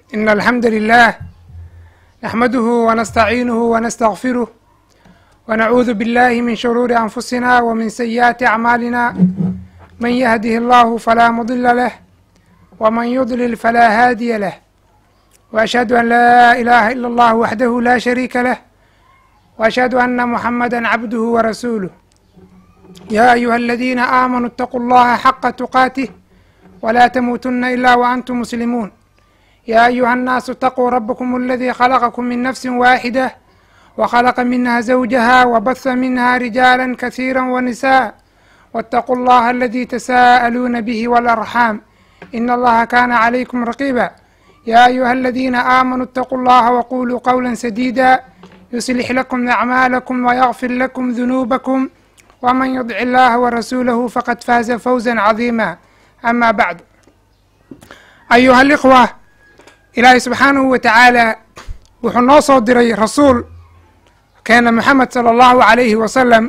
إن الحمد لله نحمده ونستعينه ونستغفره ونعوذ بالله من شرور أنفسنا ومن سيئات أعمالنا من يهده الله فلا مضل له ومن يضلل فلا هادي له وأشهد أن لا إله إلا الله وحده لا شريك له وأشهد أن محمدا عبده ورسوله يا أيها الذين آمنوا اتقوا الله حق تقاته ولا تموتن إلا وأنتم مسلمون يا أيها الناس اتقوا ربكم الذي خلقكم من نفس واحدة وخلق منها زوجها وبث منها رجالا كثيرا ونساء واتقوا الله الذي تساءلون به والأرحام إن الله كان عليكم رقيبا يا أيها الذين آمنوا اتقوا الله وقولوا قولا سديدا يصلح لكم أعمالكم ويغفر لكم ذنوبكم ومن يطع الله ورسوله فقد فاز فوزا عظيما أما بعد أيها الإخوة ilaahay subxaanahu wa tacaalaa wuxuu noo soo diray rasuul keena moxamed sala allahu calayhi wasalam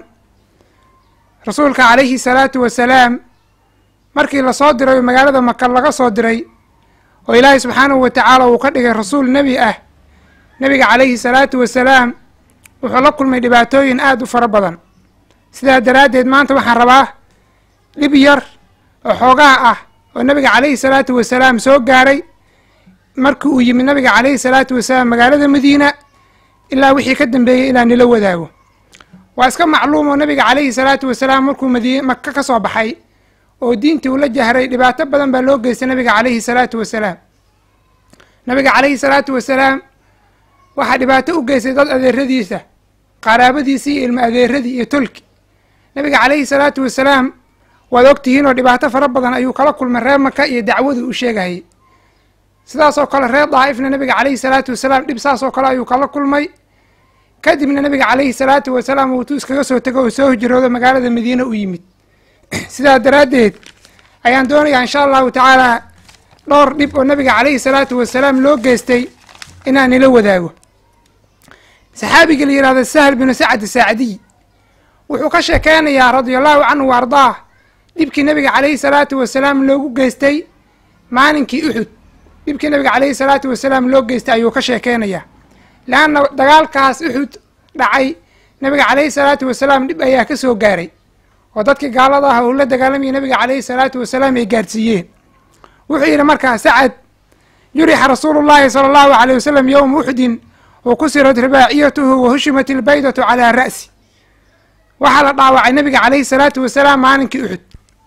rasuulka calayhi salaatu wasalaam markii lasoo diray oo magaalada maka laga soo diray oo ilaahay subxaanahu wa tacaala uu ka dhigay rasuul nebi ah nebiga calayhi salaatu wasalaam wuxuu la kulmay dhibaatooyin aada u fara badan sidaa daraaddeed maanta waxaan rabaa dhib yar oo xoogaa ah oo nebiga calayhi salaatu wasalaam soo gaaray markii uu yimid nabiga calayhi salaatu wasalaam magaalada madiina ilaa wixii ka dambeeyey ilaa nila wadaago waa iska macluum oo nabiga calayhi salaatu wasalaam markuu madiine maka ka soo baxay oo diintii uu la jahray dhibaato badan baa loo geystay nabiga calayhi salaatu wasalaam nabiga calayhi salaatu wasalaam waxaa dhibaato u geystay dad adeeradiisa qaraabadiisii iyo ilmo adeeradii iyo tolki nabiga calayhi salaatu wasalaam waad ogtihiin oo dhibaato fara badan ayuu kala kulmay reer maka iyo dacwadu u sheegahayay sidaasoo kale reer daa'ifna nabiga calayhi salaatu wasalaam dhib saasoo kale ayuu kala kulmay kadibna nabiga calayhi salaatu wasalaam uutuu iskaga soo tego oo soo hijroodo magaalada madiine u yimid sidaa daraaddeed ayaan doonayaa insha allahu tacaalaa dhowr dhib oo nabiga calayhi salaatu wasalaam loo geystay inaan nila wadaago saxaabiga la yihahdo sahl binu sacad saacdiy wuxuu ka sheekeynayaa radia allahu canhu wa ardaah dhibkii nabiga calayhi salaatu wasalaam loogu geystay maalinkii uxud dhibkii nabiga calayhi salaatu wasalaam loo geystay ayuu ka sheekeynayaa leanna dagaalkaas uxud dhacay nabiga calayhi salaatu wasalaam dhib ayaa ka soo gaaray oo dadkii gaalada ah uu la dagaalamayay nabiga calayhi salaatu wasalaam ay gaarsiiyeen wuxuu yidhi markaa sacad jurixa rasuulu llahi sala allahu aleyh wasalam yowma uxudin wa kusirat ribaaciyatuhu wa hushimat ilbaydatu calaa ra'si waxaa la dhaawacay nabiga calayhi salaatu wasalaam maalinkii uxud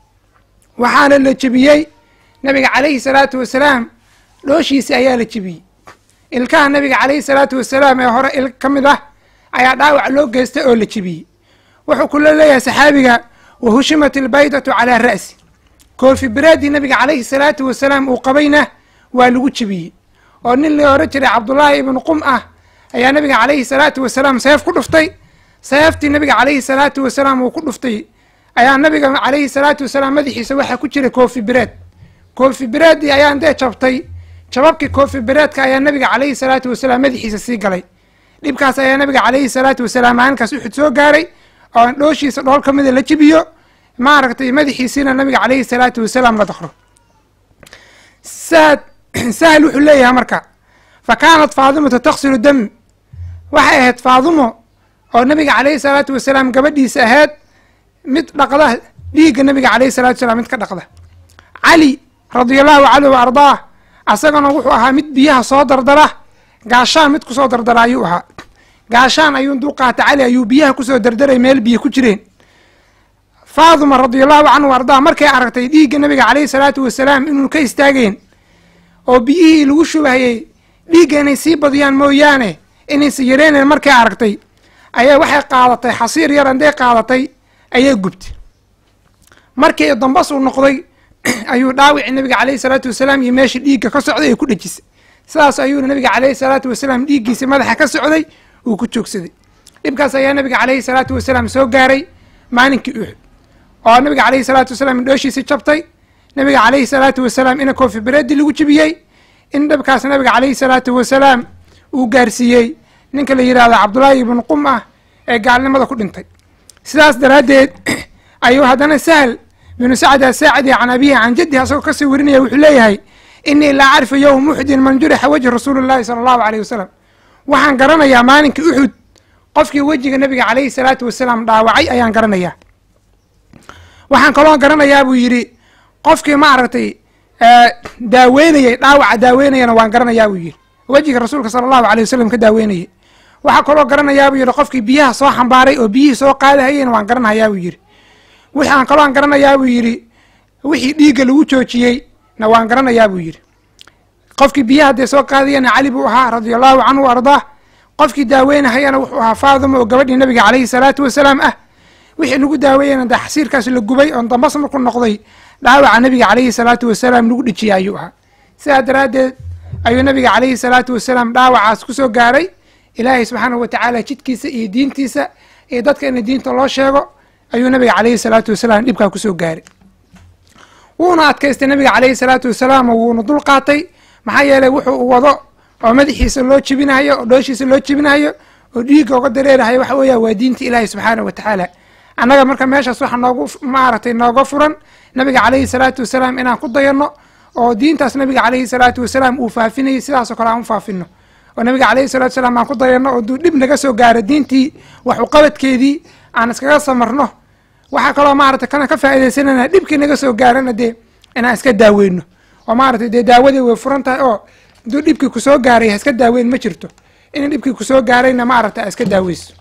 waxaana la jebiyey nabiga calayhi salaatu wasalaam dhooshiisi ayaa la jebiyey ilkaha nabiga calayhi salaatu wasalaam ee hore il ka mid ah ayaa dhaawac loo geystay oo la jebiyey wuxuu kula leeyahay saxaabiga wa hushimat ilbaydatu calaa ra'si koofi biraadii nabiga calayhi salaatu wasalaam uu qabayna waa lagu jebiyey oo nin la ohan jiray cabdullaahi ibnu qum ah ayaa nabiga calayhi salaatu wasalaam seef ku dhuftay seeftii nabiga calayhi salaatu wasalaam uu ku dhuftay ayaa nabiga calayhi salaatu wasalaam madaxiisa waxaa ku jiray koofi biraad koofi biraadii ayaa intee jabtay jababkii koofi bireedka ayaa nabiga calayhi salaatu wasalaam madaxiisa sii galay dhibkaas ayaa nabiga calayhi salaatu wasalaam maalinkaas uxud soo gaaray oo an dhooshiisa dhool ka mida la jibiyo maaragtay madaxiisiina nabiga calayhi salaatu wasalaam la dakro saad sahal wuxuu leeyahay marka fa kaanat faadimatu taksilu dam waxay ahayd faadumo oo nabiga calayhi salaatu wasalaam gabadhiisa ahayd mid dhaqda dhiigga nabiga calayhi salatu wasalaam mid ka dhaqda cali radia allahu canhu wa ardaah asagana wuxuu ahaa mid biyaha soo dardara gaashaan mid kusoo dardara ayuu ahaa gaashaan ayuu intuu qaata cali ayuu biyaha kusoo dardaray meel biyo ku jireen faaduma radia allahu canhu wa ardaah markay aragtay dhiigga nabiga calayhi salaatu wasalaam inuu ka istaageen oo biyihii lagu shubahayey dhiigga inay sii badiyaan mooyaane inaysa yareynen markay aragtay ayaa waxay qaadatay xasiir yar intay qaadatay ayay gubtay markii dambas uu noqday ayuu dhaawici nabiga calayhi salaatu wasalaam iyo meesha dhiigga ka socday ay ku dhejisay sidaas ayuuna nabiga calayhi salaatu wasalaam dhiiggiisa madaxa ka socday uu ku joogsaday dhibkaas ayaa nabiga calayhi salaatu wasalaam soo gaaray maalinkii uxud oo nabiga calayhi salaatu wasalaam indhooshiisi jabtay nabiga calayhi salaatu wasalaam ina koofi bereedi lagu jibiyey in dhibkaas nabiga calayhi salaatu wasalaam uu gaarsiiyey ninka la yidhahdo cabdullaahi ibnu qum ah ee gaalnimada ku dhintay sidaas daraaddeed ayuu haddana sahl binu sacd asaacidi can abihi can jaddihi asagoo kasii warinaya wuxuu leeyahay inii laa acrifu yowma uxudin man jurixa wejhi rasuuli llahi sala allahu aleyh wasalam waxaan garanayaa maalinkii uxud qofkii wejiga nabiga calayhi salaatu wasalaam dhaawacay ayaan garanayaa waxaan kaloo garanayaa buu yidhi qofkii maaragtay daaweynayey dhaawaca daaweynayana waan garanayaa buu yidhi wejiga rasuulka sala allahu aleyh wasalam ka daaweynayey waxaa kaloo garanayaa buu yidhi qofkii biyaha soo xambaaray oo biyihii soo qaadahayeyna waan garanayaa buu yidhi waxaan kalooan garanayaa buu yidhi wixii dhiigga lagu joojiyey na waan garanayaa buu yidhi qofkii biyaha dee soo qaadayana cali buu ahaa radia allahu canhu ardaah qofkii daaweynahayana wuxuu ahaa faadima oo gabadhii nabiga caleyhi salaatu wasalaam ah wixii lagu daaweeyana dee xasiirkaas la gubay oon dambas marku noqday dhaawaca nabiga caleyhi salaatu wasalaam lagu dhejiyay ayuu ahaa sidaa daraaddeed ayuu nabiga caleyhi salaatu wasalaam dhaawacaas ku soo gaaray ilaahay subxaanahu watacaala jidkiisa iyo diintiisa iyo dadka ina diinta loo sheego ayuu nabiga caleyhi salaatu wasalaam dhibkaa kusoo gaaray wuuna adkaystay nabiga caleyhi salaatu wasalaam oo wuuna dul qaatay maxaa yeelay wuxuu wado oo madaxiisa loo jebinayo oo dhooshiisa loo jebinayo oo dhiigga oga dareerahayo waxa weeya waa diinta ilaahi subxaanahu watacaala annaga marka meeshaas waxa noogu maaragtay nooga furan nabiga caleyhi salaatu wasalaam inaan ku dayanno oo diintaas nabiga caleyhi salaatu wasalaam uu faafinayay sidaasoo kale aan u faafino oo nabiga caleyhi salatu wasalaam aan ku dayanno oo duu dhib naga soo gaaro diintii wax uqabadkeedii aan iskaga samarno waxaa kaloo maaragtay kana ka faaidaysanana dhibkii naga soo gaarana dee inaan iska daaweyno oo maaragtay dee daawadii way furan tahay oo haduu dhibkii kusoo gaaray ha iska daaweyn ma jirto in dhibkii kusoo gaarayna maaragtay a iska daaweyso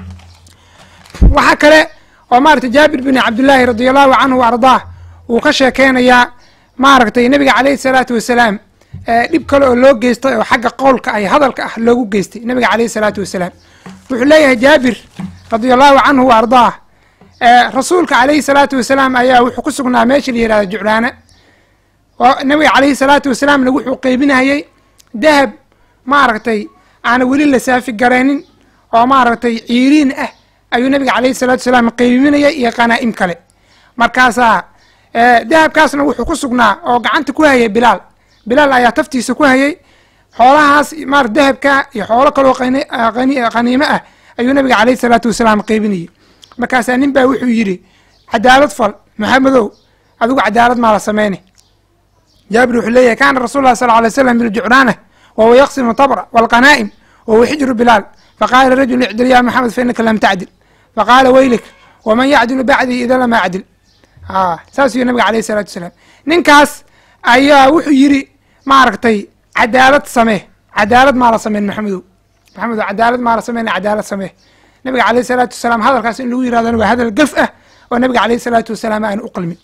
waxaa kale oo maaragtay jaabir bin cabdillaahi radia allahu canhu wa ardaah wuu ka sheekeynayaa maaragtay nabiga caleyhi salaatu wasalaam dhib kale oo loo geystay oo xagga qowlka ay hadalka ah loogu geystay nabiga caleyhi salaatu wasalaam wuxuu leeyahay jaabir radia allahu canhu wa ardaah rasuulka caleyhi salaatu wasalaam ayaa wuxuu ku sugnaa meesha la yihahdo juclaana oo nabiga caleyhi salaatu wasalaamna wuxuu qeybinayay dahab maaragtay aana weli la saafi gareenin oo maaragtay ciiriin ah ayuu nabiga caleyhi salatu wasalaam qeybiminayay iyo qanaa'im kale markaasaa dahabkaasna wuxuu ku sugnaa oo gacanta ku hayay bilaal bilaal ayaa taftiisa ku hayay xoolahaas marat dahabka iyo xoolo kaloo qaniimo ah ayuu nabiga caleyhi salaatu wasalaam qeybinayay markaasaa nin baa wuxuu yidhi cadaalad fal maxamedow adigu cadaalad maa la sameyne jaabir wuxuu leeyahay kaana rasul lah sal alay slam biljucraana wahuwa yaqsimu tabra walqanaa'im wahuwa xijru bilaal faqaala rajul icdil ya maxamed fa inaka lam tacdil faqaala weylik waman yacdilu bacdii ida lam acdil saasuu nabiga aleyh salatu wasalaam ninkaas ayaa wuxuu yidhi maaragtay cadaalad samee cadaalad maa la sameyn maxamedow maxamedow cadaalad maa la sameyna cadaalad samee nabiga aleyh salaatu wasalaam hadalkaas in lagu yirahdana waa hadal gaf ah oo nabiga aleyh salaatu wasalaam aan u qalmin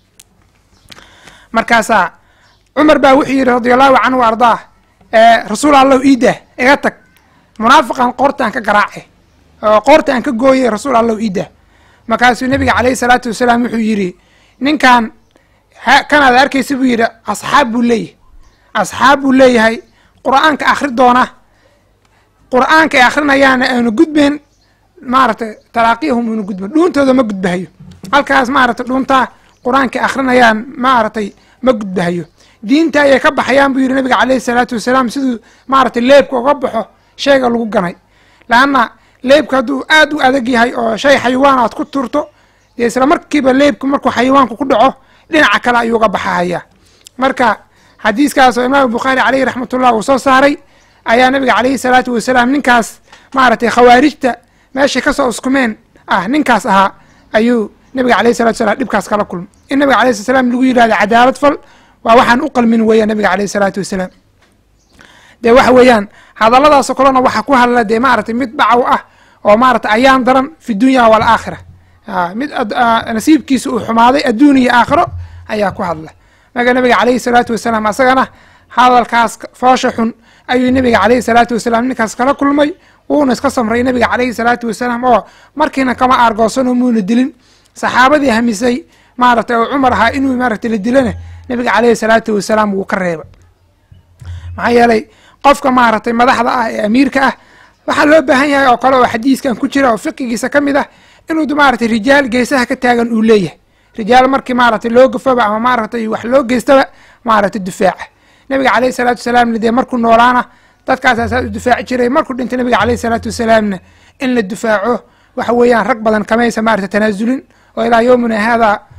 markaasaa cumar baa wuxuu yidhi radia allahu canhu wa ardaah rasuul allow iidah iga tag munaafiqan qoortaan ka garaace oo qoorta aan ka gooyay rasuul allow iidah markaasuu nabiga caleyhi salaatu wasalaam wuxuu yidhi ninkan kanaad arkaysa buu yidhi asxaab buu leeyahay asxaab buu leeyahay qur-aanka akhri doona qur-aanka ay akhrinayaana aanu gudbeen maaragtay talaaqiyahum una gudban dhuuntooda ma gudbahayo halkaas maaragtay dhuuntaa qur-aanka akhrinayaan maaragtay ma gudbahayo diinta ayay ka baxayaan buu yidhi nabiga caleyhi salaatu wasalaam siduu maaragtay leebka uga baxo shayga lagu ganay laanna leebka hadduu aad u adag yahay oo shay xayawaan aad ku turto dee isla markiiba leebku markuu xayawaanku ku dhaco dhinaca kale ayuu uga baxahayaa marka xadiiskaas oo imaam bukhaari caleyhi raxmatullah uu soo saaray ayaa nabiga caleyhi salaatu wasalaam ninkaas maaragtay khawaarijta meeshay kasoo uskumeen ah ninkaas ahaa ayuu nabiga aleyhi salatu salam dhibkaas kala kulmay in nabiga aleyh slat slam lagu yidhahdo cadaalad fal waa waxaan u qalmin weeyaan nabiga aleyhi salaatu wasalaam dee waxa weeyaan hadalladaasoo kalena waxaa ku hadla dee maaragtay mid bacaw ah oo maaragtay ayaan daran fi dunya walaakhira mid nasiibkiisa uu xumaaday adduun iyo aakhiro ayaa ku hadla marka nabiga caleyhi salaatu wasalaam asagana hadalkaas foosha xun ayuu nabiga caleyhi salaatu wasalaam ninkaas kala kulmay wuuna iska samray nabiga caleyhi salaatu wasalaam oo markiina kama aargoosanoo muuna dilin saxaabadii hamisay maaragtay oo cumar ahaa inuu maaragtay la dilana nabiga caleyhi salaatu wasalaam wuu ka reeba maxaa yeelay qofka maaragtay madaxda ah ee amiirka ah waxaa loo baahan yahay oo kale oo xadiiskan ku jira oo fiqigiisa ka mid ah inuu maaragtay rijaal geesaha ka taagan uu leeyahay rijaal markii maaragtay loo gafaba ama maaragtay wax loo geystaba maaragtay dufaaca nabiga caleyhi salaatu wasalaamna dee markuu noolaana dadkaasaa saas u dufaaci jiray markuu dhintay nabiga caleyhi salaatu wasalaamna in la dufaaco waxa weeyaan rag badan kamaysa maaragtay tanaasulin oo ilaa yowmina haadaa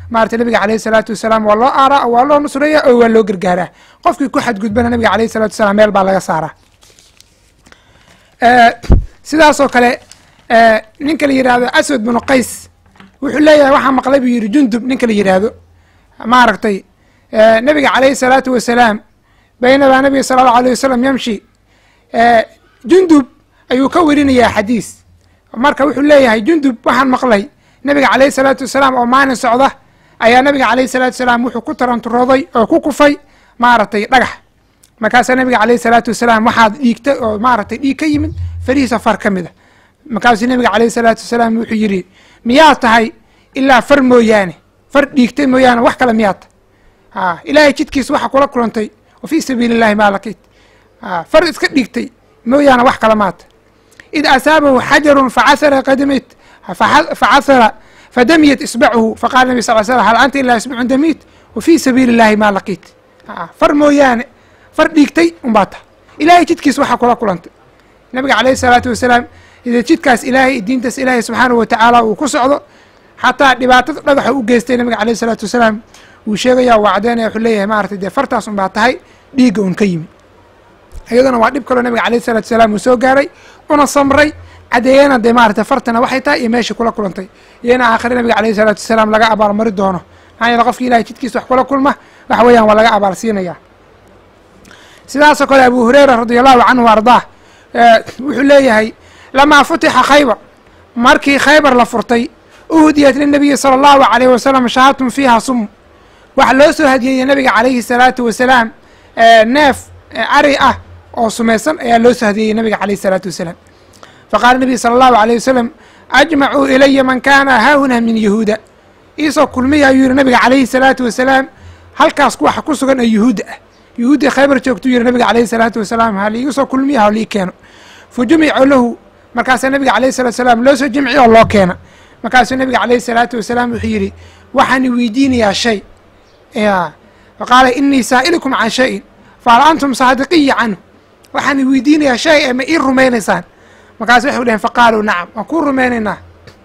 maarata nabiga caleyhi salaatu wasalaam waa loo aaraa waa loo nusreeya oo waa loo gargaaraa qofkii ku xadgudbana nabiga caleyhi salatu wasalaam meel baa laga saaraa sidaasoo kale ninka la yidhaahdo aswad binu qays wuxuu leeyahay waxaa maqlay buu yidhi jundub ninka la yidhaahdo maaragtay nabiga caleyhi salaatu wasalaam baynamaa nabiga sala allahu aleyh wasalam yamshi jundub ayuu ka werinayaa xadiis marka wuxuu leeyahay jundub waxaan maqlay nabiga caleyhi salaatu wasalaam oo maalin socda ayaa nabiga caleyhi salaatu wasalaam wuxuu ku taranturooday oo ku kufay maaragtay dhagax markaasaa nabiga caleyhi salaatu wasalaam waxaad dhiigta oo maaragtay dhiig ka yimid farihiisa far ka mid a markaasuu nabiga caleyhi salaatu wasalaam wuxuu yidhi miyaad tahay ilaa far mooyaane far dhiigtay mooyaane wax kale miyaad tahay ilaahay jidkiisa waxa kula kulantay wa fii sabiili illahi maa laqiit far iska dhigtay mooyaane wax kale maata id asaabahu xajarun facasara qadamit facasara fadamiyat isbacuhu faqala nabi sal slam hal anta ilaa isbacun damit wa fii sabiili illahi maa laqiit far mooyaane far dhiigtay unbaa tahay ilaahay jidkiisa waxa kula kulantay nabiga caleyhi salaatu wasalaam ida jidkaas ilaahay diintaas ilaahay subxaanahu watacaala uu ku socdo xataa dhibaatada dhagaxa u geystay nabiga caleyhi salaatu wasalaam wuu sheegaya waa cadeynaya wuxuu leeyahay maratay dee fartaas un baa tahay dhiigga un ka yimi iyaduna waa dhib kaloo nabiga caleyhi salatu wasalaam uu soo gaaray una samray cadeeyana dee maarata fartana waxay tahay iyo meesha kula kulantay iyona aakhire nabiga caleyhi salaatu wasalaam laga abaalmari doono maxaa yeele qofki ilahay jidkiisa wax kula kulma waxa weeyaan waa laga abaal siinaya sidaasoo kale abu hureyra radi allahu canhu ardaah wuxuu leeyahay lamaa futixa khaybar markii khaybar la furtay uhdiyat linabiyi sala allahu alayh wasalam shahatun fiiha sum waxaa loo soo hadiyeeyey nabiga calayhi salaatu wasalaam neef ari ah oo sumaysan ayaa loo soo hadiyeeyey nabiga calayhi salaatu wasalaam faqaala nabiy sala allahu alayh wasalam ajmacuu ilaya man kaana haahuna min yahuuda iisoo kulmiya ayuu yihi nabiga calayhi salaatu wasalaam halkaas waxa ku sugan ee yuhuudda ah yuhuuddii khaybar joogtuu yihi nabiga calayhi salaatu wasalaam ha liiga soo kulmiya ha lii keeno fa jumica lahu markaasaa nabiga calayhi salatu wasalaam loo soo jimciy oo loo keena markaasuu nabiga calayhi salaatu wasalaam wuxuu yidhi waxaan weydiinayaa shay ya faqaala inii saa'ilukum can shayin fahal antum saadiqiya canhu waxaan weydiinayaa shay ee ma ii rumaynaysaan markaasu waxay dhaheen faqaaluu nacam waan kuu rumaynaynaa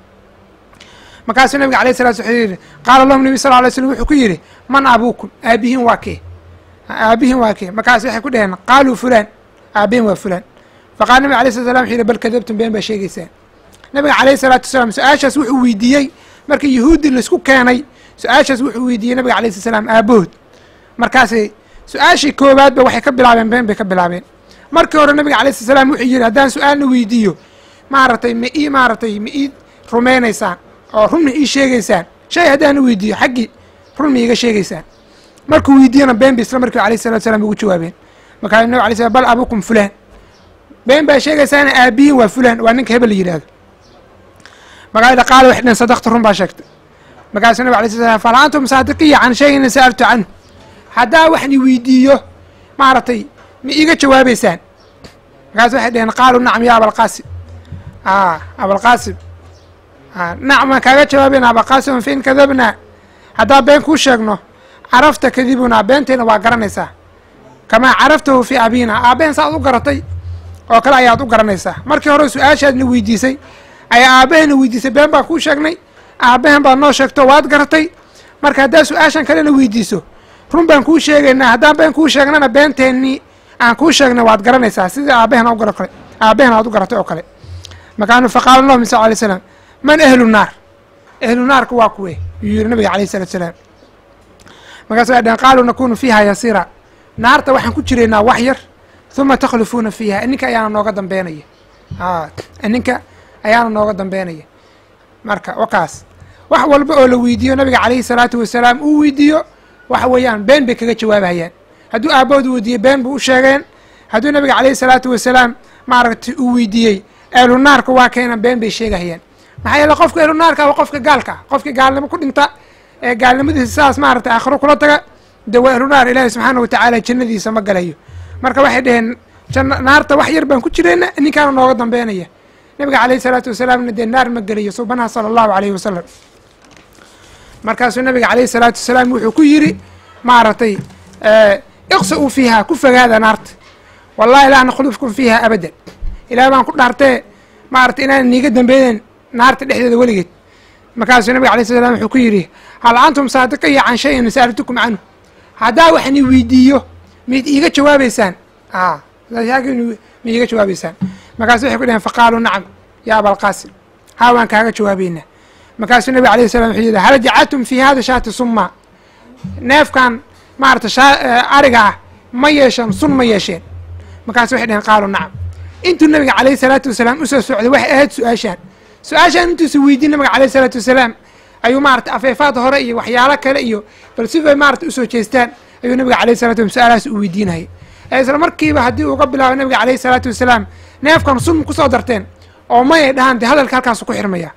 markaasuu nabiga alayh salatu wuxuu yidhi qaala lahum nabi sal alay slm wuxuu ku yidhi man abuukum aabihiin waa kee aabihiin waa kee markaasu waxay ku dhaheen qaaluu fulaan aabihin waa fulaan faqala nabig alay slat slam wuxu yidhi bal kadabtum been baa sheegaysaan nabiga calayhi salaatu wasalaam su-aashaas wuxuu weydiiyey markii yahuudi laisku keenay su-aashaas wuxuu weydiiyey nabiga alayh slat slam aabahood markaasay su-aashii koowaadba waxay ka bilaabeen been bay ka bilaabeen markii hore nabiga alay slat slam wuxuu yidhi haddaan su-aalna weydiiyo maaragtay ma ii maaragtay ma ii rumaynaysaan oo run ma ii sheegaysaan shay haddaana weydiiyo xaggii run ma iiga sheegaysaan markuu weydiiyana been bay isla markiiba alayh salatu salam ugu jawaabeen markaa nabig alay slam bal abukum fulaan been baa sheegaysaana aabihiin waa fulaan waa ninka hebel la yidhahdo markaa qaala waxay dhehen sadaqta run baa sheegtay markaasuu nabig alay slat slam fal antum saadiqiya can shayin sa'altu canhu haddaa waxni weydiiyo maaragtay ma iiga jawaabeysaan markaasu waxay dheheen qaaluu nacam ya abalqaasim abalqaasim nacam kaaga jawaabeyna abalqaasim fain kadabnaa haddaa been kuu sheegno carafta kadibunaa beenteena waa garanaysaa kamaa caraftahu fii abiina aabbehen saaad u garatay oo kale ayaad u garanaysaa markii hore su-aashaadna weydiisay ayaa aabbaheena weydiisay been baan kuu sheegnay aabbahen baad noo sheegto waad garatay marka haddaa su-aashan kalena weydiiso run baan kuu sheegaynaa haddaan been kuu sheegnana beenteenii aan kuu sheegnay waad garanaysaa sidii aabbahen ugara kale aabbahen aad u garatay oo kale markaanu faqaala lahum sal alay slam man ahlu naar ahlu naarka waa kuwe yuu yihi nabiga alayh salatu salaam markaasu ay dhehen qaaluu nakunu fiiha yasiira naarta waxaan ku jiraynaa wax yar huma takhlufuuna fiiha ininka ayaana nooga dambeynaya ininka ayaana nooga dambeynaya marka wakaas wax walba oo la weydiiyo nabiga calayhi salaatu wasalaam uu weydiiyo waxa weeyaan been bay kaga jawaabahayaan hadduu aabbahoodu weydiiyey been bu u sheegeen hadduu nabiga calayhi salaatu wasalaam maaragtay uu weydiiyey ehlu naarka waa keena been bay sheegahayaan maxaa yeele qofka ehlu naarka waa qofka gaalka qofkii gaalnimo ku dhinta ee gaalnimadiisa saas maaragtay aakhiro kula taga de waa ehlu naar ilaahi subxaana watacaala jannadiisa ma galayo marka waxay dheheen naarta wax yar baan ku jirayna ninkaana nooga dambeynaya nabiga calayhi salaatu wasalaamna dee naar ma gelayo subanaha sala allahu alayhi wasalam markaasuu nabiga calayhi salaatu wasalaam wuxuu ku yidhi maaragtay iqsa-uu fiiha ku fogaada naarta wallahi laa nakhlufkum fiiha abadan ilaah baan ku dhaartee maaragtay inaan niiga dambeynen naarta dhexdeeda weligeed markaasuu nabiga alay sl slam wuxuu ku yidhi hal antum saadiqiya can shayin sa'altukum canhu haddaa wax ni weydiiyo miyd iiga jawaabeysaan a ma iiga jawaabeysaan markaasu waxay ku dhaheen faqaaluu nacam ya abalqaasim haa waan kaaga jawaabeynaa markaasuu nabiga alayh salam wuxuu yidhi hal jacaltum fi hada shaati summa neefkan maarata ariga ah ma yeesheen sun ma yeesheen markaasu waxay dhaheen qaaluu nacam intuu nabiga calayhi salaatu wasalaam usoo socday waxay ahayd su-aashaan su-aashaan intuusa weydiin nabiga alayh salaatu wasalaam ayuu maarata afeefaad hore iyo waxyaalo kale iyo bal sifay maarata usoo jeestaan ayuu nabiga alayh salatu wasalam su-aalahaas u weydiinayay ee isla markiiba haddii uga bilaabo nabiga calayhi salaatu wasalaam neefkan sun kusoo darteen oo mayay dhahaan dee hadalka halkaasu ku xirmaya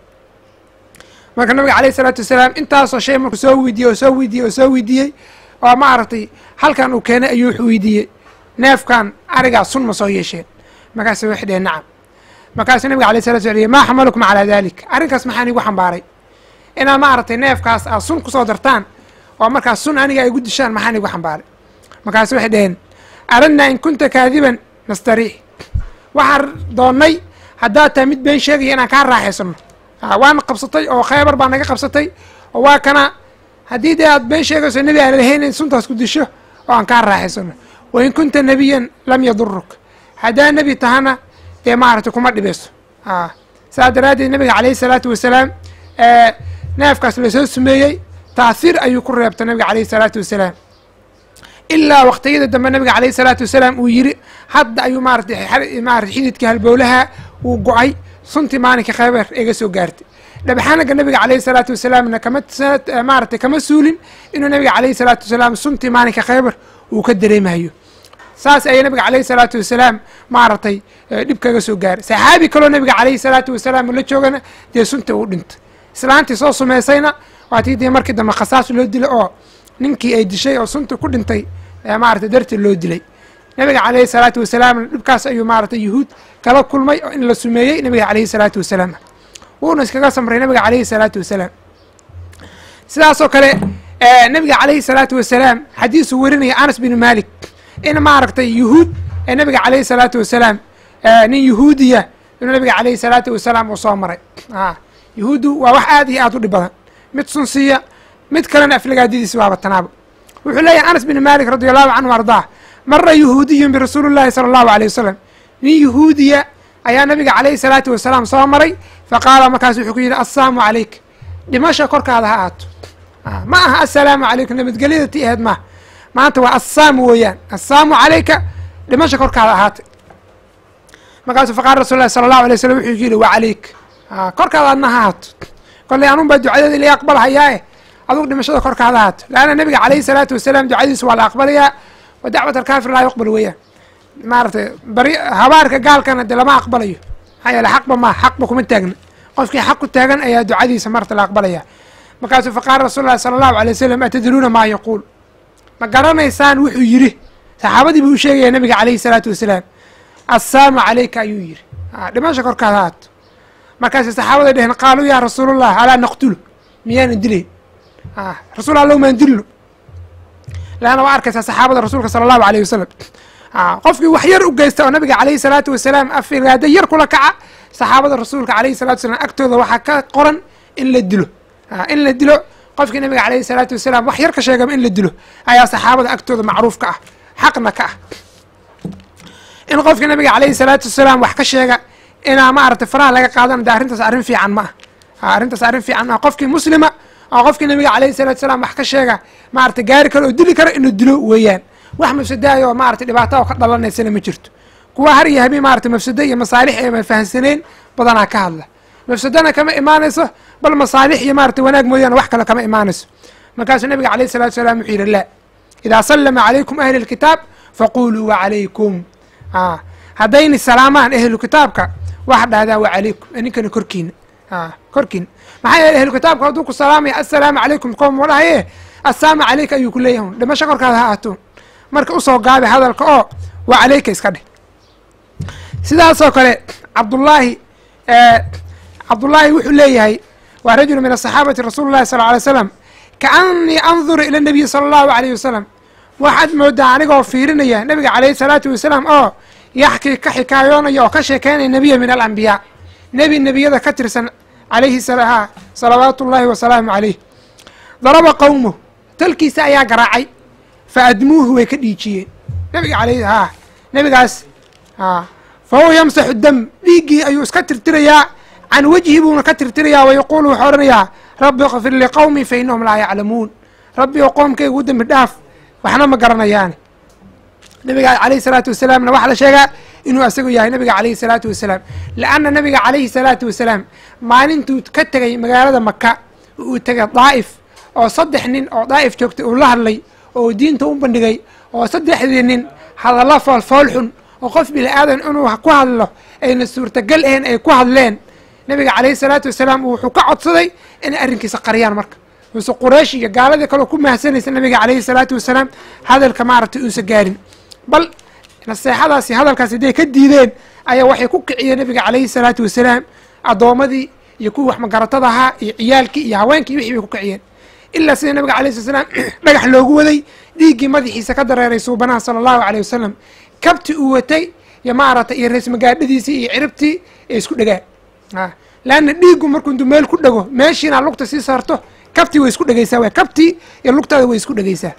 marka nabiga alayhi salaatu wasalaam intaasoo shay markuu soo weydiiyey oo soo weydiiyey oo soo weydiiyey oo maaragtay halkan uu keenay ayuu wuxuu weydiiyey neefkan arigaa sun ma soo yeesheen markaasu waxay dheheen nacam markaasuu nabiga alay sala sl maa xamalukum calaa dalik arrinkaas maxaan igu xambaaray inaad maaragtay neefkaas aad sun kusoo dartaan oo markaas sun aniga ay gu dishaan maxaan igu xambaaray markaasu waxay dheheen aradnaa in kunta kaadiban nastariix waxaan doonnay haddaad tahay mid been sheegaya inaan kaa raaxaysano waana qabsatay oo khaybar baa naga qabsatay oo waa kana haddii dee aad been sheegayso nebi aan lahayn in suntaas ku disho oo aan kaa raaxaysano wa in kunta nebiyan lam yaduruk haddaa nebi tahana dee maaragtay kuma dhibeyso saas daraaddeed nabiga calayhi salaatu wasalaam neefkaas lasoo sumeeyey taahir ayuu ku reebtay nabiga calayhi salaatu wasalaam ilaa waqtiyada dambe nabiga calayhi salaatu wasalaam uu yiri hadda ayuu maaratay maarata xididkii halbowlaha uu go-ay suntii maalinka khaybar iga soo gaartay dhabaxanaga nabiga calayhi salaatu wasalaamna kama maaratay kama suulin inuu nabiga calayhi salaatu wasalaam suntii maalinka khaybar uu ka dareemayo saas ayay nabiga calayhi salaatu wasalaam maaragtay dhib kaga soo gaaray saxaabi kaloo nabiga calayhi salaatu wasalaam la joogana dee sunta uu dhintay islaantii soo sumaysayna waatii dee markii dambe khasaas loo dilay oo ninkii ay dishay oo sunta ku dhintay maarata darteed loo dilay nabiga calayhi salaatu wasalaamna dhibkaas ayuu maaratay yuhuud kala kulmay oo in la sumeeyey nabiga calayhi salaatu wasalaam wuuna iskaga samray nabiga calayhi salaatu wasalaam sidaasoo kale nabiga calayhi salaatu wasalaam xadiisuu werinaya anas bin malik in maaragtay yuhuud ee nabiga calayhi salaatu wasalaam nin yuhuudiya inuu nabiga calayhi salaatu wasalaam uu soo maray yuhuuddu waa wax aad iyo aad u dhib badan mid sunsiya mid kalena aflagaadidiisa waaba tanaaba wuxuu leeyahay anas bin malik radi allahu canhu ardaah mara yuhuudiyun birasuuli llahi sala allahu aleyh wasalam nin yuhuudiya ayaa nabiga calayhi salaatu wasalaam soo maray faqaala markaas wuxuu ku yidhi assaamu calayk dhimasha korkaada ha aato ma aha assalaamu calaykum nabadgelyada ti aheed maaha maanta waa assaamu weeyaan assaamu calayka dhimasha korkaada ahaatay markaasuu faqaala rasul lahi sala allahu alay slam wuxuu yidhi wa calayk korkaada adna ha haato kollay anun baa ducadeeda ila aqbalhayaae adugu dhimashada korkaada haato leanna nabiga calayhi salaatu wasalaam ducadiisa waa la aqbalayaa wa dacwat alkaafir laa yuqbal weeyaan maaragtay bari habaarka gaalkana dee lama aqbalayo maxaa yeele xaqba maa xaqba kuma taagna qofkii xaq ku taagan ayaa ducadiisa marta la aqbalaya markaasuu faqaala rasul lahi sala allahu alay wasalam atadruuna maa yaquul ma garanaysaan wuxuu yidhi saxaabadii buu u sheegaya nabiga calayhi salaatu wasalaam assaamu calayka ayuu yidhi dhimasha korkaada haato markaasay saxaabada dheheen qaaluu yaa rasuulallah alaa naqtulu miyaanan dilayn rasuul allow maan dilno leanna waa arkaysaa saxaabada rasuulka sala allahu alayh wasalam qofkii wax yar u geysta oo nabiga calayhi salaatu wasalaam afiraada yar kula kaca saxaabada rasuulka calayhi salatu wasalaam agtooda waxaa ka qoran in la dilo in la dilo qofkii nabiga calayhi salaatu wasalaam wax yar ka sheegaba in la dilo ayaa saxaabada agtooda macruuf ka ah xaqna ka ah in qofkii nabiga calayhi salaatu wasalaam wax ka sheega inaa maaragtay faraha laga qaadana de arrintaas arrin fiican ma ah arrintaas arrin fiican ma ah qofkii muslima oo qofkii nabiga calayhi salatu wasalaam wax ka sheega maaragtay gaari karo oo dili karo inuu dilo weeyaan wax mafsadaayo oo maaragtay dhibaato oo ka dhalanaysana ma jirto kuwa har iyo habeen maaragtay mafsado iyo masaalix eema fahansaneen badanaa ka hadla mafsadana kama imaanayso bal masaalix iyo maaragtay wanaag mooyaane wax kale kama imaanayso markaasuu nabiga calayhi salatu wasalaam wuxuu yidhi laa idaa sallama calaykum ahli lkitaab faquluu wacalaykum haddayni salaamaan ahlu kitaabka waxa dhahdaa wacalaykum ninkana korkiina korkiina maxaa yeele ahlu kitaabka hadduu ku salaamaya assalaamu calaykum koom dhahaye assaamu calayka ayuu ku leeyahay dhimasho korkaada ha aatoon marka usoo gaabi hadalka oo waa calayka iska dheh sidaasoo kale cabdullaahi cabdullaahi wuxuu leeyahay waa rajulu min asaxaabati rasuuli llahi sal alay slam kaanii anduru ila nabiyi sala allahu alayh wasalam waxaad moodaa anigoo fiirinaya nabiga calayhi salaatu wasalaam oo yaxkii ka xikaayoonaya oo ka sheekeynaya nebiya min alambiyaa nebi nebiyada ka tirsan alayhi salawaatu ullaahi wasalaamu calayh daraba qowmuh tolkiisa ayaa garaacay fa admuuhu way ka dhiijiyeen nabiga aley ha nabigaas a fa huwa yamsaxu dam dhiiggii ayuu iska tirtirayaa can wejhi buuna ka tirtirayaa wa yaquulu wuxuu odhanayaa rabbi kfir liqowmi fa innahum laa yaclamuun rabbi oo qoomkayga u dembi dhaaf waxna ma garanayaani nabiga alayhi salaatu wasalaamna waxaa la sheegaa inuu asagu yahay nabiga alayhi salaatu wasalaam lianna nabiga calayhi salaatu wasalaam maalintuu ka tegay magaalada maka uu tegay daa'if oo saddex nin oo daa'if joogtay uu la hadlay oo diinta u bandhigay oo saddexdii nin hadallo foolfool xun oo qof bini aadan inuu ku hadlo ayna suurtagal ahayn ay ku hadleen nabiga calayhi salaatu wasalaam wuxuu ka codsaday inay arrinkiisa qariyaan marka uuse quraysh iyo gaaladii kaleo ku mahadsanaysa nabiga calayhi salaatu wasalaam hadalka maaragtay uusa gaarin bal naseexadaasi hadalkaasi hadday ka diideen ayaa waxay ku kiciyeen nabiga calayhi salaatu wasalaam addoommadii iyo kuwii wax magaratada ahaa iyo ciyaalkii iyo haweenkii wixii bay ku kiciyeen ilaa sida nabiga alayh slat slam dhagax loogu waday dhiiggii madaxiisa ka dareeray suubanaha sala allahu aleyh wasalam kabti uu watay iyo maaragtay iyo reesmagaadhadiisii iyo ciribtii ee isku dhegaan laanna dhiiggu markuu intuu meel ku dhego meeshiina lugta sii saarto kabtii way isku dhegeysaa w kabtii iyo lugtaada way isku dhegeysaa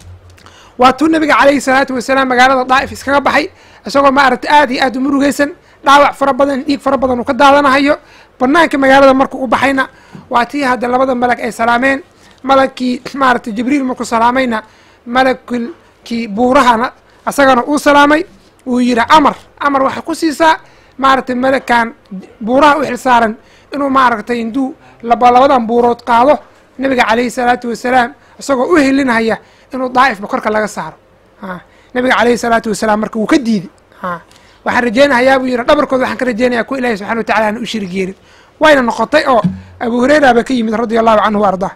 waa tuu nabiga calayhi salaatu wasalaam magaalada daa'if iskaga baxay isagoo maaragtay aad iyo aad u murugeysan dhaawac fara badan dhiig fara badan uu ka daadanahayo banaanka magaalada markuu u baxayna waa tii hadda labada malag ay salaameen malagkii maaragtay jibriil markuu salaamayna malagkii buurahana asagana uu salaamay uu yidhi amar amar waxay ku siisaa maaragtay malagkan buuraha u xil saaran inuu maaragtay induu laba labadan buurood qaado nabiga calayhi salaatu wasalaam isagoo u helinaya inuu daa'ifba korka laga saaro nabiga calayhi salaatu wasalaam marka wuu ka diiday waxaan rajeynahayaa buu yidhi dhabarkooda waxaan ka rajeynaya ku ilahi subxana wa tacala aan u shirig yeelin wayna noqotay oo abu hureyra ba ka yimid radia allahu canhu wa ardaa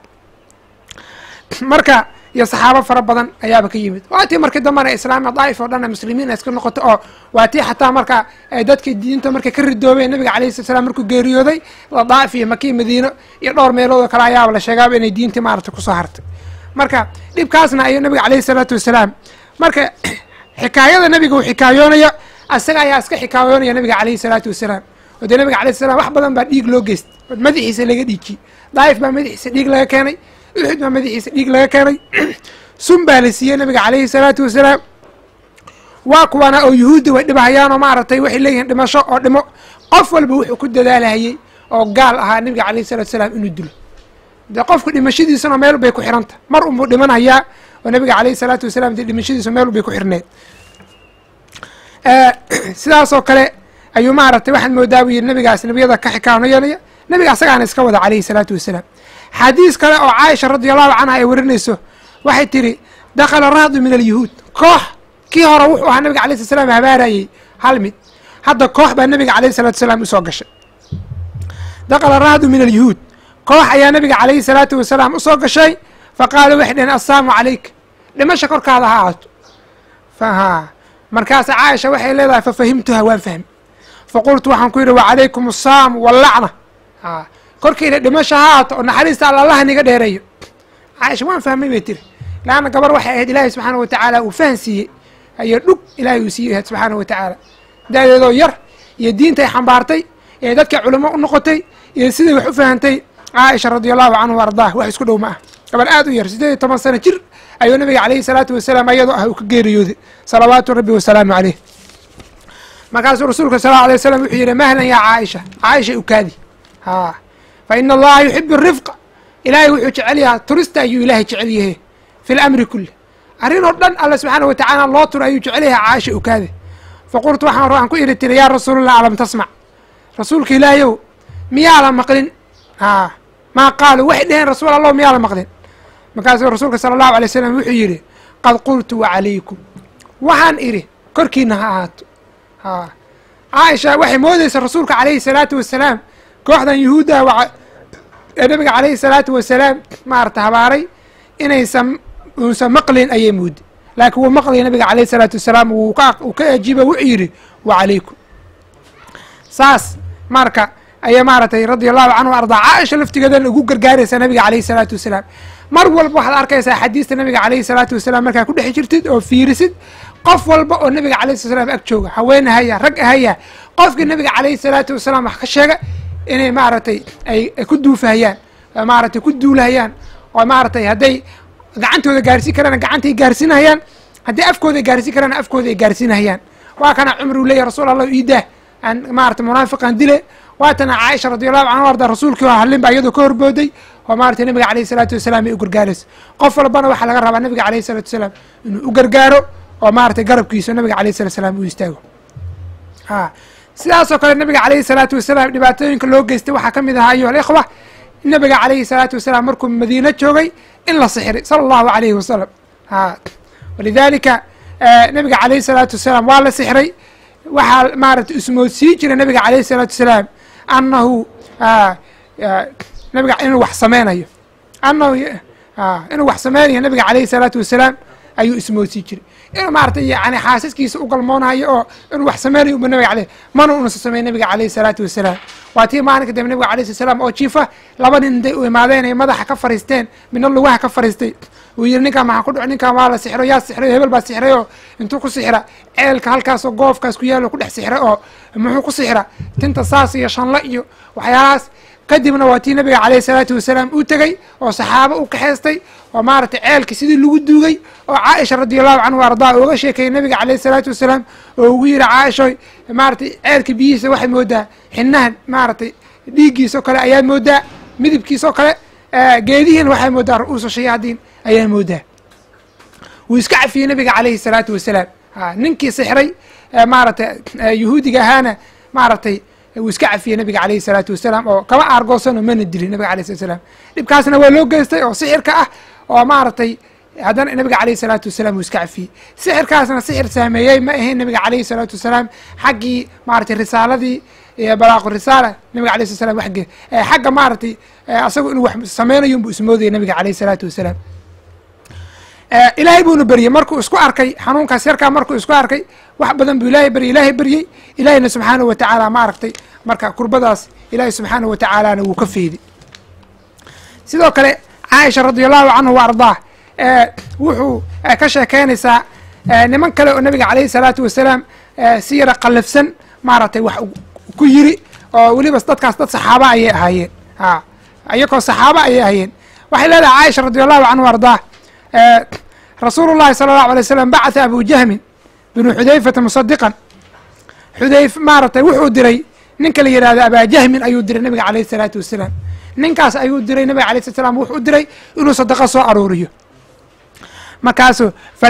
marka iyo saxaabo fara badan ayaaba ka yimid waa tii markii dambana islaamia daa'if oo dhan muslimiin iska noqotay oo waa tii xataa marka dadkii diinta markay ka ridoobeen nabiga alayhi slat slam markuu geeriyooday daa'if iyo maki madiino iyo dhowr meelood oo kale ayaaba la sheegaaba inay diintii maaragtay kusoo hartay marka dhibkaasna ayuu nabiga alayhi salaatu wasalaam marka xikaayada nabiga uu xikaayoonaya asaga ayaa iska xikaayoonaya nabiga calayhi salaatu wasalaam oo dee nabiga alayh salam wax badan baa dhiig loo geystay madaxiisa laga dhiijiyey daa'if baa madaxiisa dhiig laga keenay uxud baa madaxiisa dhiig laga keenay sun baa la siiyey nabiga calayhi salaatu wasalaam waa kuwana oo yuhuudda way dhibahayaan oo maaragtay waxay leeyihiin dhimasho oo dhimo qof walba wuxuu ku dadaalahayey oo gaal ahaa nabiga calayhi salatu wasalaam inuu dilo dee qofku dhimashadiisuna meel bay ku xiranta mar unbuu dhimanayaa oo nabiga calayhi salaatu wasalaam dee dhimashadiisu meel bay ku xirneed sidaasoo kale ayuu maaragtay waxaad moodaa buu yidhi nabigaas nabiyada ka xikaanoyanaya nabiga asagaana iska wada calayhi salaatu wasalaam xadiis kale oo caaisha radi allahu canha ay warinayso waxay tidhi dakhala rahdu min alyahuud koox kii hore wuxuu ahaa nabiga alay slat slam habaarayey hal mid hadda koox baa nabiga alayhi salatu wasalaam usoo gashay dakhala rahdu min alyahuud koox ayaa nabiga calayhi salaatu wasalaam usoo gashay fa qaaluu waxay dhaheen assalaamu calayk dhimasha korkaada ha aato faha markaasa caaisha waxay leedahay fa fahimtuha waan fahmi fa qultu waxaan ku yidhi wa calaykum assaam wallacna a korkayna dhimasha ha aato oo naxariista alla allaha niga dheereeyo caaisha waan fahmay bay tiri laanna gabar waxay ahayd ilaahay subxaana wa tacaala uu fahan siiyey ayo dhug ilaahay uu siiyey subxaana wa tacaala daadeedoo yar iyo diintay xambaartay ee dadka culimo u noqotay iyo siday wax u fahantay caaisha radi allahu canhu ardaah wax isku dhow ma ah gabar aad u yar siddeed iyo toban sano jir ayuu nabiga calayhi salaatu wasalaam ayadoo ah uu ka geeriyooday salawaatu rabbi wasalaamu caleyh markaasuu rasuulka sal alay waslam wuxuu yidhi mahlan yaa caaisha caaisha ukaadi ha fa ina allaha yuxibu rifqa ilaahay wuxuu jecel yahaa turista ayuu ilaahay jecel yahe fi lamri kulli arrin oo dhan alla subxaana wa tacaala loo turo ayuu jecel yahay caaisha ukaade fa qultu waxaan waxaan ku idhi tiri yaa rasuulallah alam tasmac rasuulka ilaahayow miyaa la maqlin ha maa qaalu waxay dheheen rasuul allah miyaa la maqlin markaasuu rasuulka sala allahu alay slam wuxuu yidhi qad qultu wacalaykum waxaan idhi korkiina ha ahaato ha caaisha waxay moodaysa rasuulka calayhi salaatu wasalaam kooxdan yuhuudda ee nabiga calayhi salaatu wasalaam maarata habaaray inaysan uusan maqlin ayay moodi laakiin wuu maqlaya nabiga calayhi salaatu wasalaam wuu ka uu ka ajiiba wuxuu yidhi wacalaykum saas marka ayaa maaragtay radia allahu canhu ardaa caaisha laftigeedan ugu gargaaraysa nabiga calayhi salaatu wasalaam mar walba waxaad arkaysaa xadiista nabiga calayhi salaatu wasalaam markaa ku dhex jirtid oo fiirisid qof walba oo nabiga calayhi sala slam ag jooga haween ahaya rag ahaya qofkii nabiga calayhi salaatu wasalaam wax ka sheega inay maaragtay ay ku duufahayaan maaragtay ku duulahayaan oo maaragtay hadday gacantooda gaarsiin karaan gacantay gaarsiinahayaan haddii afkooda gaarsiin karaan afkooda ay gaarsiinahayaan waa kana cumar uu leeyahy rasuul allah iidah aan maarata munaafiqan dile waatana caaisha radiallahu canhu arda rasuulkii oo hadlin ba iyadoo ka horbooday oo maarata nabiga alayhi salaatu wasalaam ay u gargaarayso qof walbana waxaa laga rabaa nabiga alayhi salatu wasalaam inuu u gargaaro oo maarata garabkiisa nabiga alayhi salatu wasalaam uu istaago a sidaasoo kale nabiga alayhi salaatu wasalaam dhibaatooyinka loo geystay waxaa ka mid ahaa ayuha alikhwa nabiga alayhi salaatu wasalaam markuu madiino joogay in la sixray sala allahu alayhi wasalam a walidalika nabiga alayhi salaatu wasalaam waa la sixray waxaa maarata ismoodsiin jira nabiga alayhi salaatu wasalaam annahu nabiga inuu wax sameynayo anahu inuu wax sameynayo nabiga alayhi salaatu wasalaam ayuu ismoodsiin jiray inuu maarata yani xaasaskiisa u galmoonayo oo inuu wax sameynayo uba nabiga aleh mana unasa samey nabiga alayhi salaatu wasalaam waa tii maalinka dambe nabiga alayh slat slam oo jiifa laba nin intay u imaadeen ay madaxa ka fariisteen midna lugaha ka fariistay uu yidhi ninkaan maxaa ku dhaco ninkaan waa la sixro yaa sixray hebel baa sixray oo intuu ku sixra ceelka halkaasoo goofkaas ku yaalo ku dhex sixra oo muxuu ku sixra tinta saas iyo shanle iyo waxyaalahaas kadibna waa tii nabiga alayhi salaatu wasalaam uu tegey oo saxaabo u kaxaystay oo maaragtay ceelka sidii lagu duugay oo caaisha radi allahu canhu ardaa ooga sheekeeyey nabiga alayhi salaatu wasalaam oo ugu yidhi caaishoy maaragtay ceelka biyihiisa waxay moodaa xinaha maaragtay dhiiggiisao kale ayaa moodaa midabkiisao kale geedihiina waxay moodaa ru-uusa shayaadiin ayaa moodaa wuu iska cafiyey nabiga alayhi salaatu wasalaam ninkii sixray maaragtay yahuudiga ahaana maaragtay wuu iska cafiyey nabiga alayhi salaatu wasalaam oo kama aargoosanoo mana dilin nabiga alayh slat slam dhibkaasna waa loo geystay oo sixirka ah oo maaragtay haddana nabiga alayhi salaatu wasalaam wuu iska cafiyey sixirkaasna sixir saameeyey ma ahayn nabiga alayhi salaatu wasalaam xaggii maaragtay risaaladii iyo balaaqu risaala nabiga alayh slat slam wage xagga maaragtay asagu inuu wax sameynayo unbuu ismoodayay nabiga alayhi salaatu wasalaam ilaahay buuna beryey markuu isku arkay xanuunkaas yarkaa markuu isku arkay wax badan buu ilahay beryey ilaahay beryey ilaahiyna subxaanahu watacaala maaragtay marka kurbadaas ilaahay subxaanahu watacaalana wuu ka feeday sidoo kale caaisha radi allahu canhu wa ardaah wuxuu ka sheekeynaysaa niman kale oo nabiga alayhi salaatu wasalaam si yara qallafsan maaragtay wax ku yiri oo weliba dadkaas dad saxaaba ayay ahaayeen a iyakoo saxaaba ayay ahaayeen waxay leedahay caaisha radi allahu canhu wa ardaah rasuulu llahi sala allahu alay slam bacatha abu jahmin binu xudayfata musadiqan xudayf maaragtay wuxuu diray ninka la yidhahdo abajahmin ayuu diray nabiga alayh salaatu wasalaam ninkaas ayuu diray nabiga alay slat slam wuxuu diray inuu sadaqo soo aruuriyo markaasu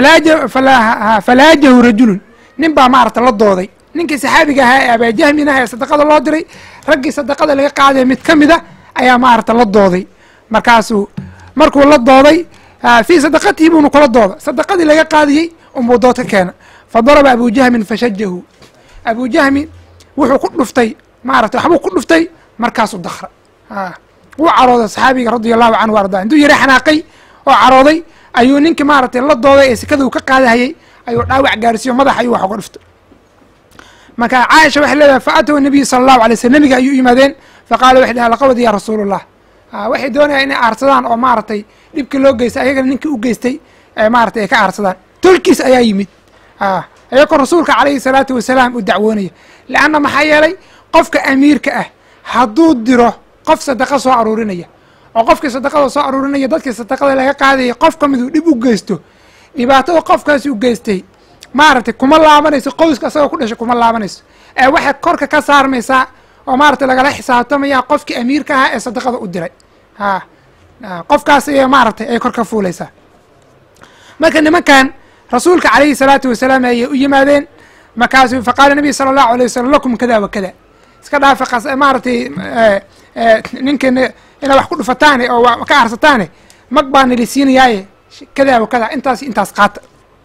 falaajahu rajulun nin baa maaragta la dooday ninkii saxaabiga ahaa ee abajahmin ah ee sadaqada loo diray raggii sadaqada laga qaadaya mid ka mida ayaa maaragta la dooday markaasuu markuu la dooday fii sadaqatihi buuna kula dooda sadaqadii laga qaadiyey unbuu dood ka keena fa daraba abu jahmin fashajahu abu jahmin wuxuu ku dhuftay maarata waxbuu ku dhuftay markaasuu dakra wuu carooday saxaabiga radia allahu canhu arda intuu yara xanaaqay oo carooday ayuu ninkii maaragtay la dooday ee sekada uu ka qaadahayey ayuu dhaawac gaarsiiyo madax ayuu wax uga dhuftay marka caaisha waxay leedahay fa atow nabiy sala allahu alay slm nabiga ayuu yimaadeen faqaala waxay dhaha laqawad ya rasuul allah waxay doonayaan inay aarsadaan oo maaragtay dhibkii loo geystay ayagana ninkii u geystay maratay ay ka aarsadaan tolkiis ayaa yimid ayagoo rasuulka calayhi salaatu wasalaam u dacwoonaya leanna maxaa yeelay qofka amiirka ah hadduu diro qof sadaqa soo aruurinaya oo qofkii sadaqada soo aruurinaya dadkii sadaqada laga qaadaya qof ka miduu dhib u geysto dhibaatada qofkaasi u geystay maaragtay kuma laabanayso qoyska asagoo ku dhashay kuma laabanayso ee waxay korka ka saarmaysaa oo maaragtay lagala xisaabtamaya qofkii amiirka ahaa ee sadaqada u diray ha qofkaas ay maaragtay ay kor ka fuulaysaa marka nimankan rasuulka calayhi salaatu wasalaam ayay u yimaadeen markaasu faqaala nabiy sala allahu alay wasalam lakum kada wa kada iska dhaafa maaragtay ninkan inaa wax ku dhufataane oo ka arsataane mag baa nili siinayaaye kada wa kada intaas intaas qaata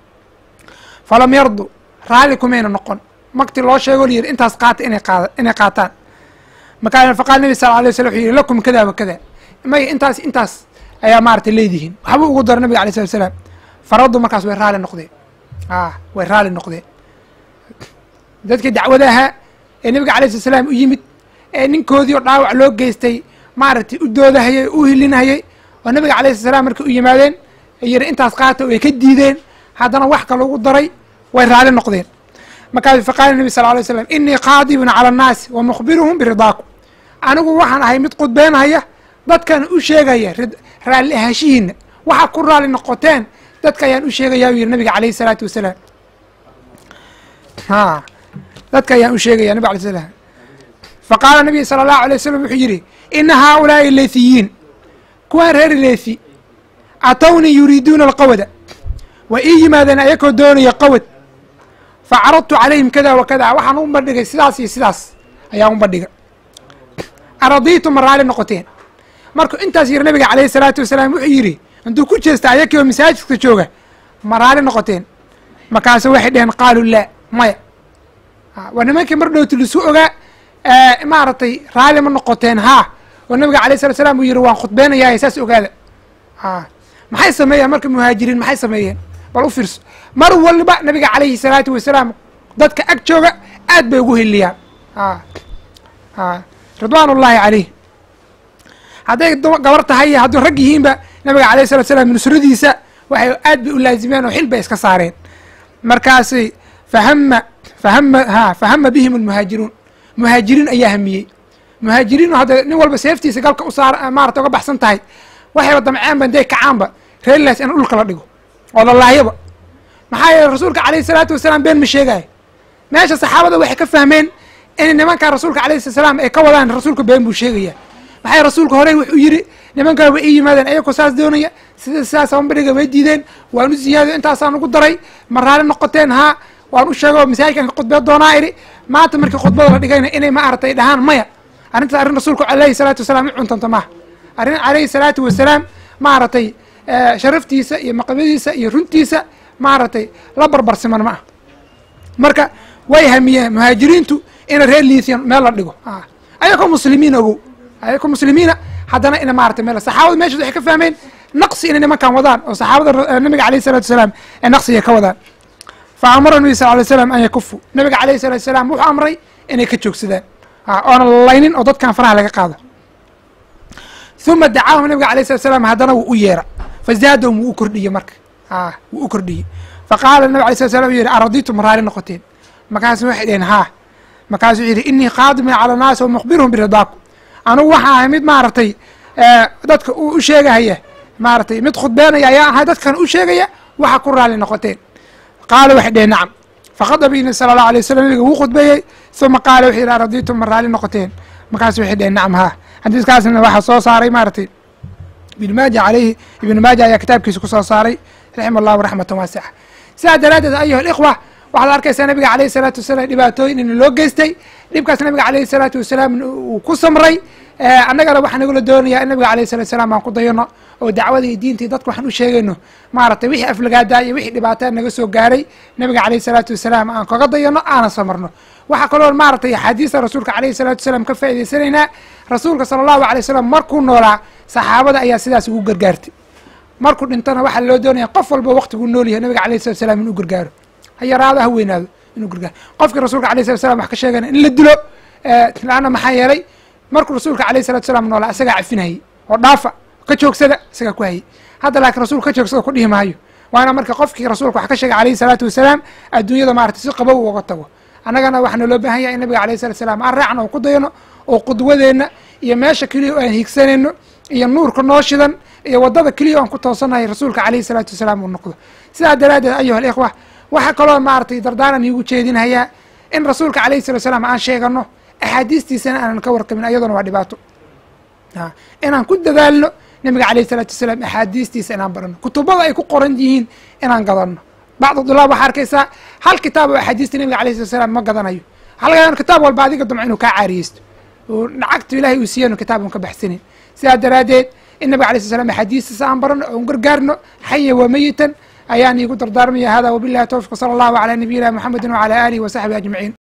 falam yardu raalli kumayna noqon magti loo sheego layidhi intaas qaata inay qaada inay qaataan markaa faqaala nabi sala alay waslam wuxuu yidhi lakum kada wa kada may intaas intaas ayaa maaragtay leedihiin waxbuu ugu dara nabiga alay slat slaam faraddu markaas way raali noqdeen a way raali noqdeen dadkii dacwada ahaa ee nabiga alay slat slaam u yimid ee ninkoodii oo dhaawac loo geystay maaragtay u doodahayay u hilinahayay oo nabiga alayh slat slam markay u yimaadeen yidhi intaas qaata way ka diideen haddana wax kale ugu daray way raali noqdeen markaasu faqaala nabi sal alay slam inii qaadibun cala annaasi wa mukhbiruhum biridaakum anigu waxaan ahay mid qudbeynhaya dadkan u sheegaya raalli ahaashihiina waxaa ku raalli noqoteen dadka ayaan u sheegaya u yidhi nabiga calayhi salaatu wasalaam a dadka ayaan u sheegaya nabig alay slam fa qaala nabiga sala allahu alay wasalam wuxuu yidhi ina haaulaai leethiyiin kuwaan reer leethi atawnii yuriiduuna alqawada waa ii yimaadeen ayakoo doonaya qawad fa caradtu calayhim kada wa kada waxaan u bandhigay sidaas iyo sidaas ayaan u bandhigay aradiitu ma raali noqoteen markuu intaas yiri nabiga calayhi salaatu wasalaam wuxuu yidhi intuu ku jeesta ayakii oo masaajidka jooga ma raali noqoteen markaasu waxay dheheen qaaluu laa maya waa nimankii mar dhowti lisu ogaa maaragtay raali ma noqoteen haa oo nabiga alayh salat slam uu yidhi waan khudbeynayaa saas ogaada maxay sameeyeen marka muhaajiriin maxay sameeyeen bal u fiirso mar waliba nabiga calayhi salaatu wasalaam dadka ag jooga aad bay ugu heliyaan ridwaan ullaahi calayh hadday gabar tahay iyo hadduu rag yihiinba nabiga alayh salat slam nusradiisa waxay aad bay u laazimeen oo xil bay iska saareen markaasi fahama fahama ha fahama bihim almuhaajiruun muhaajiriin ayaa hamiyey muhaajiriin hadda nin walba seeftiisa galka u saar maarata uga baxsan tahay waxayba damceenba intay kacaanba reerlaas in dhulka la dhigo oo lalaahyaba maxaa yeele rasuulka calayhi salaatu wasalaam been ma sheegaayo meesha saxaabada waxay ka fahmeen in nimankaa rasuulka alayhi sala salaam ay ka wadaan rasuulka been buu sheegaya maxay rasuulka horey wuxuu yidhi nimankaa way ii yimaadeen ayagoo saas doonaya sida sidaas ambadhiga way diideen waan u ziyaadiyo intaasaan ugu daray ma raali noqoteen haa waan u sheego masaajidkan ka khudbeed doonaa idhi maanta markii khudbada la dhigayna inay ma aragtay dhahaan maya arrintaas arrin rasuulku alayhi salaatu wasalaam i cuntanta maaha arrin calayhi salaatu wasalaam maaragtay sharaftiisa iyo maqabadiisa iyo runtiisa maaragtay la barbarsiman ma ah marka way hamiyeen muhaajiriintu ina reer liithian meel la dhigo ayakoo muslimiin ogow ayakoo muslimiina haddana ina maratay meel saxaabada meeshaas waxay ka fahmeen naqsi inay nimankan wadaan oo saxaabada nabiga alayh salatu wasalaam ee naqsiga ka wadaan fa amara nabi sal lay slam an yakufu nabiga alayhi salatu wasalaam wuxuu amray inay ka joogsadaan oona laynin oo dadkan faraha laga qaado uma dacaahum nabiga alayh salat slam haddana wuu u yeera fazaadahum wuu u kordhiyey marka wuu u kordhiyey faqaala nabig alay slat slam u yihi araditum raali noqoteen markaasu waxay dheheen haa markaasuu yidhi inii qaadimin cala naasi wa mukhbiruhum biridaaku anugu waxaa ahay mid maaragtay dadka u sheegahaya maaragtay mid khudbeenaya ayaa ahay dadkan u sheegaya waxa ku raali noqoteen qaala waxay dheheen nacam faqadaba nabi sala allahu alay wasalam nabiga wuu khudbeeyey uma qaala wuxuu yidhi araditum ma raali noqoteen markaasu waxay dheheen nacam haa xadiiskaasna waxaa soo saaray maaragtay ibnu maaja alayhi ibnu maaja ayaa kitaabkiisa ku soo saaray raxima allahu raxmatan waasixa sidaa daraaddeed ayuha alikhwa waxaad arkaysaa nabiga alayhi salaatu wasalaam dhibaatooyin in loo geystay dhibkaas nabiga alayhi salaatu wasalaam uu ku samray annagana waxaa nagula doonayaa in nabiga alayhi salatu wasalaam aan ku dayano oo dacwada iyo diintii dadka waxaan u sheegayno maaragtay wixii aflagaadaa iyo wixii dhibaataa naga soo gaaray nabiga alayhi salaatu wasalaam aan kaga dayano aanan samarno waxaa kaloo maaragtay axaadiista rasuulka alayhi salaatu wasalaam ka faa'idaysanaynaa rasuulka sala allahu alay wasalam markuu noolaa saxaabada ayaa sidaas ugu gargaartay markuu dhintana waxaa loo doonaya qof walba waqtiguu nool yahay nabiga alayhi salatu wasalaam inuu gargaaro ha yaraado ha weynaado inuu gargaaro qofkii rasuulka alayh salat slam wax ka sheegana in la dilo laanna maxaa yeelay markuu rasuulka alayh salatu salaam noolaa isagaa cafinayay oo dhaafa ka joogsada isagaa ku hayay hadda laakiin rasuulka ka joogsada ku dhihi maayo waana marka qofkii rasuulka wax ka sheegay alayhi salaatu wasalaam adduunyada maarata si qabow uga tago annagana waxaana loo baahan yahay in nabiga alayh salatu salaam aan raacno oo ku dayano oo qudwadeenna iyo meesha keliya oo aan hiigsanayno iyo nuurka noo shidan iyo waddada keliya o aan ku toosanahay rasuulka alayhi salaatu wasalaam uu noqdo sidaa daraaddeed ayuha alikhwa waxaa kaloo maaragtay dardaaran iigu jeedinhayaa in rasuulka alayhi salatu salaam aan sheegano axaadiistiisana aanan ka warqabin ayaduna waa dhibaato inaan ku dadaalno nabiga alayhi salaatu wasalaam axaadiistiisa inaan barano kutubada ay ku qoran yihiin inaan gadano bacdu dulaab waxaa arkaysaa hal kitaab oo axaadiista nabiga alayh salatu salaam ma gadanayo halgan kitaab walba adiga damco inuu kaa caariyeysto oo lacagtu ilahay uu siiyanu kitaab un ka baxsanin sidaa daraaddeed in nabiga alay sl slam axaadiistiisa aan barano oon gargaarno xaya wa meyitan ayaan iigu dardaarmaya hada wabillahi towfiq sala allahu calaa nabiyina muxamedi wacala aalihi wa saxbihi ajmaciin